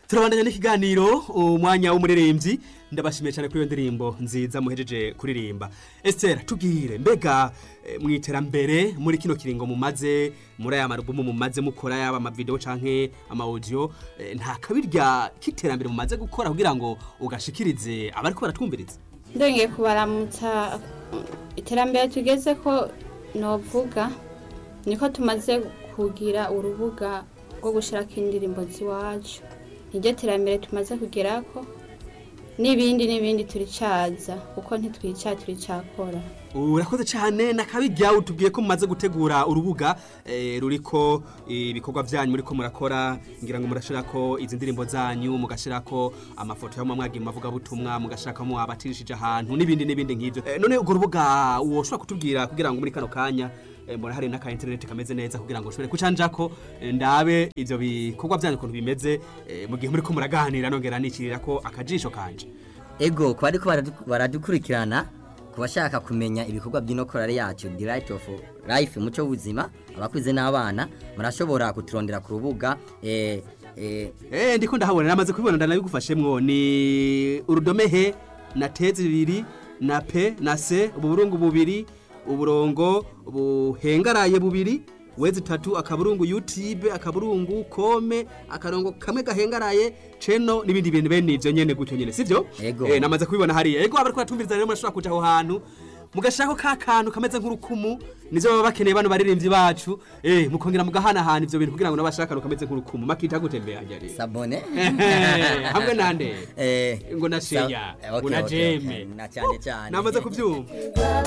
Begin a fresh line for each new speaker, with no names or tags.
turabandanya n'ikiganiro umwanya w'umuririmbyi ndabashimiye cyane kuri iyo ndirimbo nziza muhejeje kuririmba Esther tubwire mbega eh, mu iterambere muri kino kiringo mumaze muri aya marubumu mumaze mukora yaba amavideo canke ama audio eh, nta kabirya k'iterambere mumaze gukora kugira ngo ugashikirize abariko baratwumviriza
ndongeye kubaramutsa iterambere tugeze ko novuga niko tumaze kugira urubuga rwo gushyirako indirimbo z'iwacu niryo terambere tumaze kugerako n'ibindi n'ibindi turicaza kuko ntitwica turicakora
urakoze cyane nakabirya utubwiye ko mumaze gutegura urubuga eh, ruriko ibikorwa byanyu muriko murakora ngira ngo murashirako izi ndirimbo zanyu mugashirako amafoto y'amwe mwagiye mavuga butumwa mugashirako abatirishije ahantu n'ibindi n'ibindi nk'ivyo eh, none urwo rubuga woshobora kutubwira kugira ngo muri kano kanya eh, mbona hari n'aka internet kameze neza kugira ngo ushobore kucanjako eh, ndabe ivyo bikorwa byanyu ukuntu bimeze eh, mu gihe muriko muraganira nongera nicirirako akajisho kanje
ego ku bariko baradu- baradukurikirana ku bashaka kumenya ibikorwa by'inokorare yacu the right of life umuco w'ubuzima abakuze n'abana murashobora kuturondera ku rubuga eh, eh,
Eh ndiko ndahabona namaze kubibona ndanabigufashemwo ni urudome he na te zibiri na pe na se uburungu bubiri uburongo buhengaraye bubiri wezi tatu akaburungu YouTube akaburungu kome akarongo kamwe gahengaraye cheno nibindi bintu bene ivyo nyene gutyo nyene sivyo
Ego.
eh namaze kubibona hariya ego abariko batumviriza rero murashobora kuja aho hantu mugashako ka kantu kameze nk'urukumu nivyo baba bakeneye bano baririmbyi bacu eh mukongera mugahanahana ivyo bintu kugira ngo nabashaka kantu kameze nk'urukumu makita gutembera rero
sabone
hamwe nande
eh,
ngo na
sa-
sheya
eh,
ngo
okay,
na
okay, okay.
jeme
na cyane cyane
namaze kubyumva
Baba